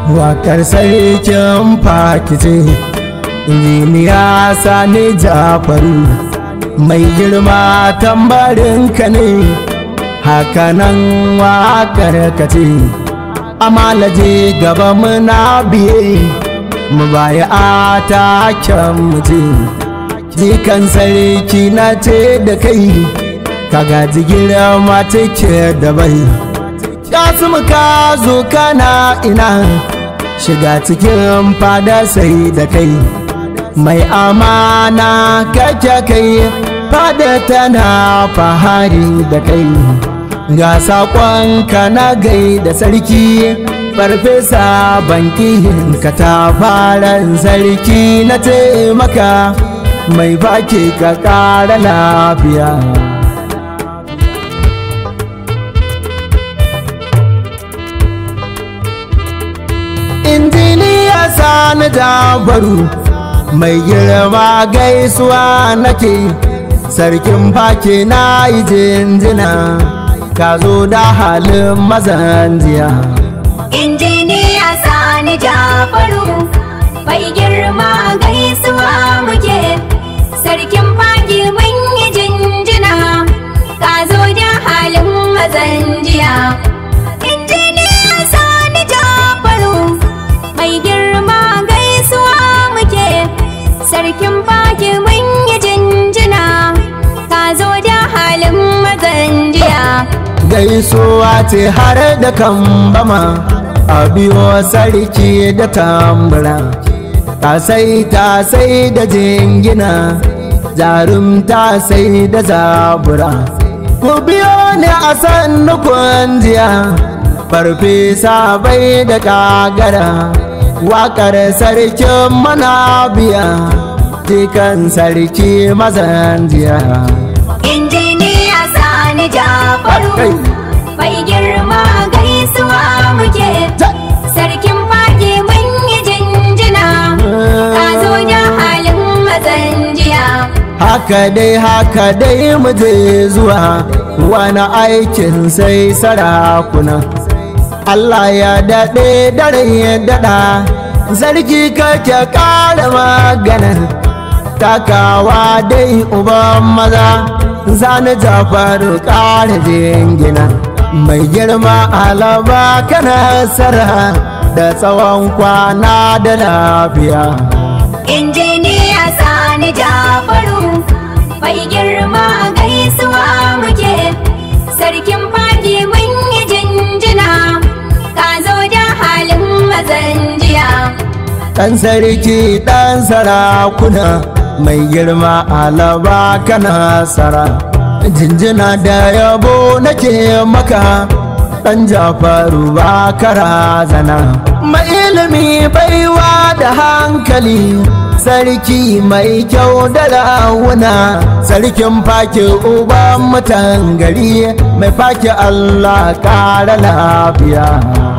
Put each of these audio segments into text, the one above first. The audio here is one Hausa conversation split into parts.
wakar sarkin fakice injiniya sani jafaru mai girma tambarinka ne hakanan wakar kace amalaje gaba muna biye mu baya a taken mutum jikan sarki na ce da kai ka gaji girma take da bai kasu ka zo kana ina shiga cikin fada sai da kai mai amana kake kai fada tana fahari da kai ga saƙonka na gai da sarki farfesa bankihin ka ta faran sarki na taimaka mai baki ka ƙara lafiya injiniya sani dabaru mai girma gaisuwa nake sarkin baki na yi jinjina ka zo da halin mazan jiya injiniya sani jafaru bai girma gaisuwa muke sarkin fagi mun yi jinjina ka zo da halin mazan jiya injiniya sani jafaru bai girma gaisuwa muke sarkin fagi mun yi jinjina ka zo da halin mazan jiya gaisuwa ce har da kambama a biyo sarki da tambura ta sai ta sai da jingina jarumta sai da zabura ku biyo ne a sannu jiya farfesa bai da kagara wakar sarkin mana biya jikan sarki mazan jiya injiniya sani jafaru bai girma gaisuwa muke sarkin fage mun yi jinjina ka zo da halin mazan jiya haka dai haka dai mu je zuwa wani aikin sai sarakuna Allah ya daɗe dare ya daɗa zargi kake ƙara maganar takawa dai uban maza zani jafaru ƙara jingina mai girma alaba kana sara da tsawon kwana da lafiya injiniya sani jafaru bai girma gaisuwa muke sarkin fage mun yi jinjina ka zo da halin mazan jiya ɗan sarki ɗan sarakuna mai girma alaba kana sara jinjina da yabo nake maka ɗan jafaru ba kara zana mai ilimi baiwa da hankali sarki mai kyau da rawuna sarkin fake uban mutan gari mai fake allah ƙara lafiya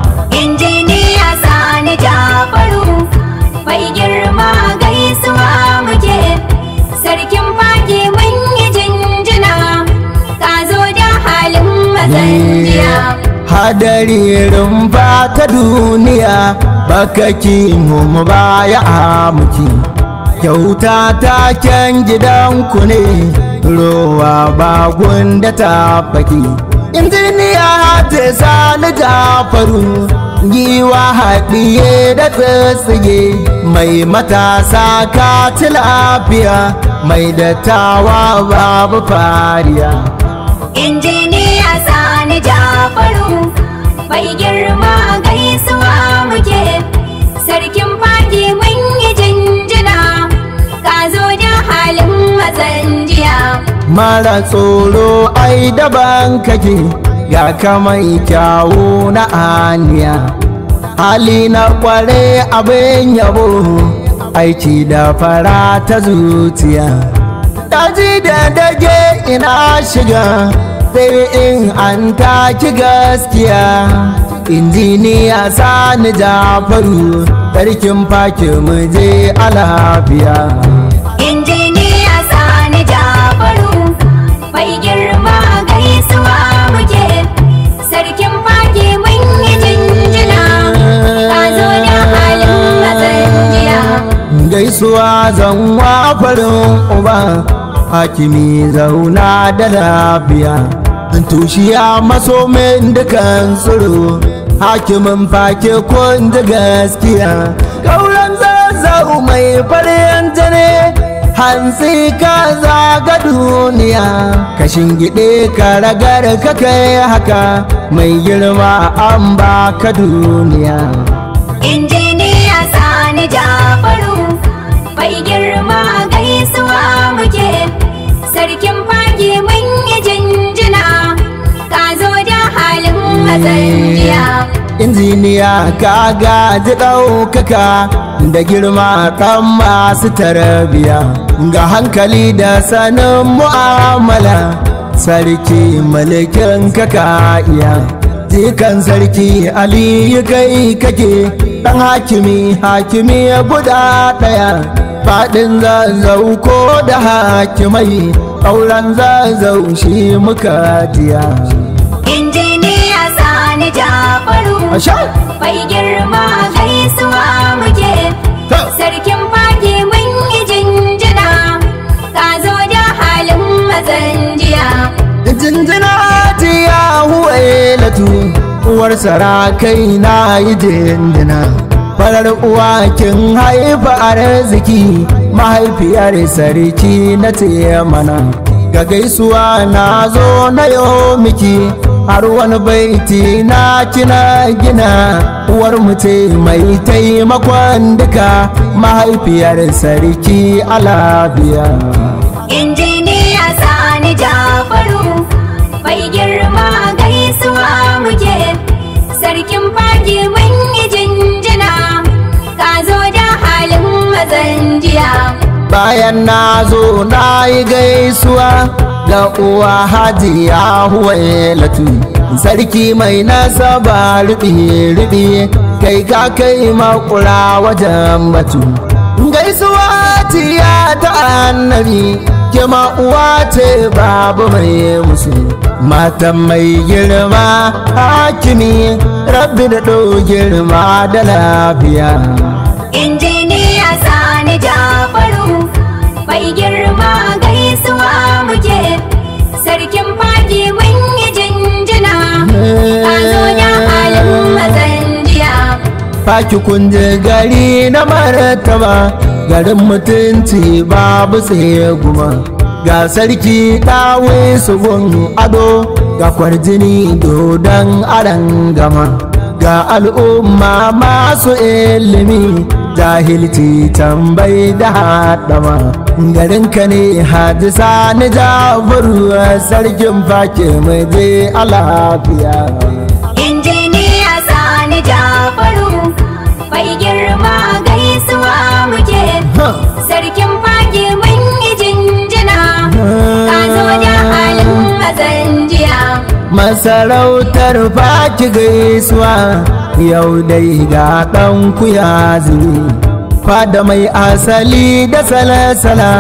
injiniya sani jafaru bai girma gaisuwa muke sarkin fage mun yi jinjina ka zo da halin mazan jiya hadari rumfa ta duniya baka ki mu baya a muki kyauta taken gidanku ne rowa bagun da ta faki injiniya ta sani jafaru giwa haɗiye da tsitsige mai matasa ka ci lafiya mai dattawa babu fariya injiniya sani jafaru bai girma gaisuwa muke sarkin fage mun yi jinjina ka zo da halin mazan jiya mara tsoro ai daban kake ga kamai kyawu na aniya hali na kware abin yabo aiki da fara ta zuciya daji da dage ina shiga sai in an taki gaskiya injiniya sani jafaru sarkin fake mu je a lafiya injiniya sani jafaru bai girma gaisuwa muke sarkin fage mun yi jinjina ka zo da gaisuwa zanwa farin uba hakimi zauna da lafiya tushiya masomin dukan tsiro hakimin fake kun da gaskiya kauran zazzau mai farin jane hantsi ka zaga duniya ka shingide ka ragar ka kai haka mai girma an baka duniya injiniya sani jafaru bai girma gaisuwa muke sarkin fage mun yi jinjina ka zo da halin mazanjiya injiniya ka gaji ɗaukaka da girma ɗan masu tarbiya ga hankali da sanin mu'amala sarki mulkin kaka iya jikan sarki aliyu kai kake ɗan hakimi hakimi guda ɗaya faɗin zazzau ko da hakimai auren zazzau shi muka jiya injiniya sani jafaru Asha! bai girma gaisuwa muke Ta! sarkin fage mun yi jinjina ka zo da halin mazanjiya jinjina ji ya huwaye latu uwar sarakai na yi jinjina farar uwa kin haifa arziki mahaifiyar sarki na mana ga gaisuwa na zo na yo miki har wani baiti na kina gina uwar mutu mai taimakon duka mahaifiyar sarki alabiya injiniya sani jafaru bai girma gaisuwa muke sarkin fage mun yi jinjina ka zo da halin mazanjiya bayan na zo na yi gaisuwa ga uwa hajiya huwailatu sarki mai nasaba rubi-rubi kai ka kai makura wajen batu gaisuwa tiya ta annabi kima uwa ce babu mai musu matan mai girma hakimi rabbi da ɗau girma da lafiya injiniya sani jafaru bai girma gaisuwa muke sarkin fage mun yi jinjina ka zo da halin mazanjiya Faki kunje gari na martaba garin mutunci babu tsaye guma ga sarki ɗawe su gun ado ga kwarjini dodon aran gama ga al'umma masu ilimi jahilci tambayi da haɗama garinka ne hadisa na jabaru sarkin fake mai je a lafiya injiniya sani jafaru bai girma gaisuwa muke sarkin fage mun yi jinjina ka zo da halin mazanjiya masarautar faki gaisuwa yau dai ga ɗan kuya zuri fada mai asali da salasala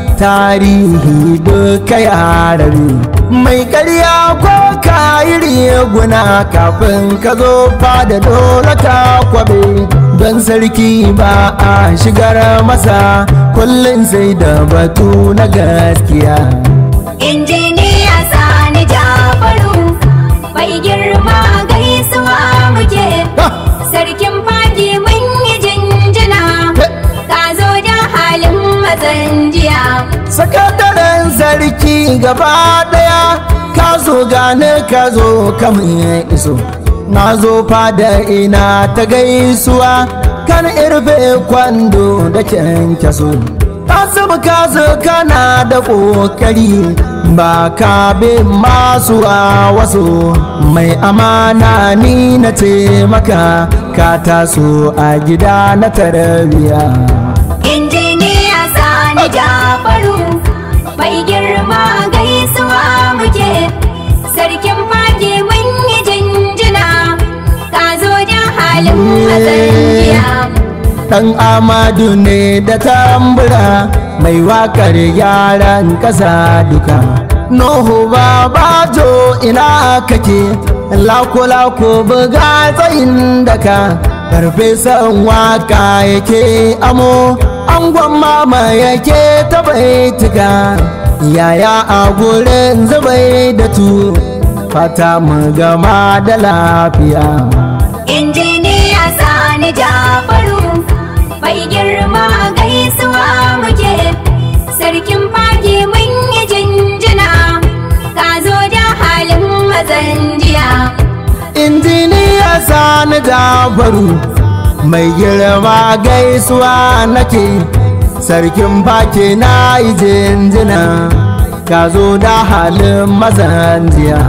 tarihi duka yarare mai karya ko kayi guna kafin ka zo fada dole ka kwabe don sarki ba a shigar masa kullum sai da batu na gaskiya injiniya sani jafaru bai girma gaisuwa muke sarkin fage mun yi jinjina ka zo da halin mazanjiya sakataren sarki gaba daya ka zo gane ka zo kamun iso na zo fada ina ta gaisuwa kan irbe kwando da kyankyaso kasim kazu kana da kokari ba ka bin masu a wasu mai amana ni na taimaka ka taso a gida na tarbiyya injiniya sani jafaru bai girma gaisuwa muke sarkin fage mun yi jinjina ka zo da halin mazanjiya Dan Amadu ne da tambura mai wakar yaran ƙasa duka. Nuhu babajo ina kake, lako-lako buga tsayin daka, farfesan waka yake amo, angon mama yake ta baitika yaya a gurin zubai da tu fata mu gama da lafiya injiniya sani jafaru bai girma gaisuwa muke sarkin fage mun yi jinjina ka zo da halin mazan jiya injiniya sani dabaru mai girma gaisuwa nake sarkin baki na yi jinjina ka zo da halin mazan jiya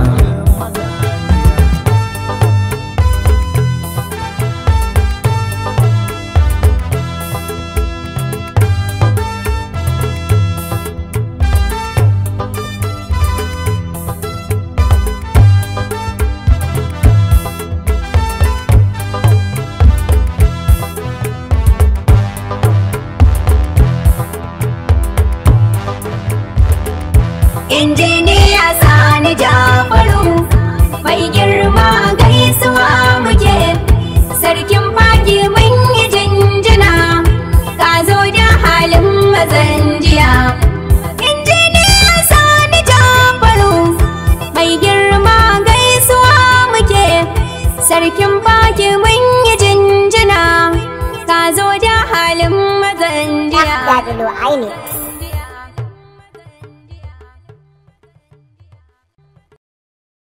injiniya sani jafaru bai girma gaisuwa muke sarkin fage mun yi jinjina ka zo da halin mazan jiya injiniya sani jafaru bai girma gaisuwa muke sarkin fage mun yi jinjina ka zo da halin mazan jiya Abdul Aini